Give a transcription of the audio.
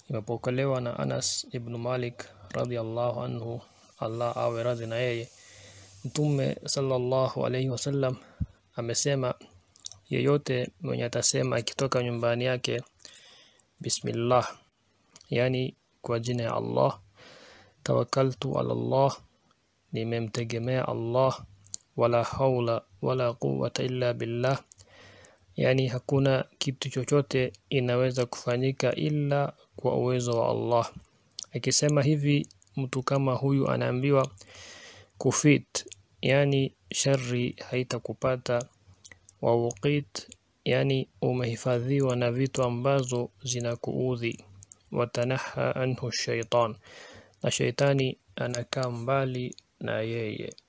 imepokelewa na Anas ibn Malik radhiallahu anhu Allah awe radhi na yeye Mtume sallallahu alayhi wasallam amesema yeyote mwenye atasema akitoka nyumbani yake bismillah yani kwa jina ya Allah tawakkaltu ala Allah nimemtegemea Allah wala haula wala quwwata illa billah yani hakuna kitu chochote inaweza kufanyika ila kwa uwezo wa Allah akisema hivi mtu kama huyu anaambiwa kufit yani shari haitakupata wa wuqit yani umehifadhiwa na vitu ambazo zinakuudhi watanaha anhu shaitan na shaitani anakaa mbali na yeye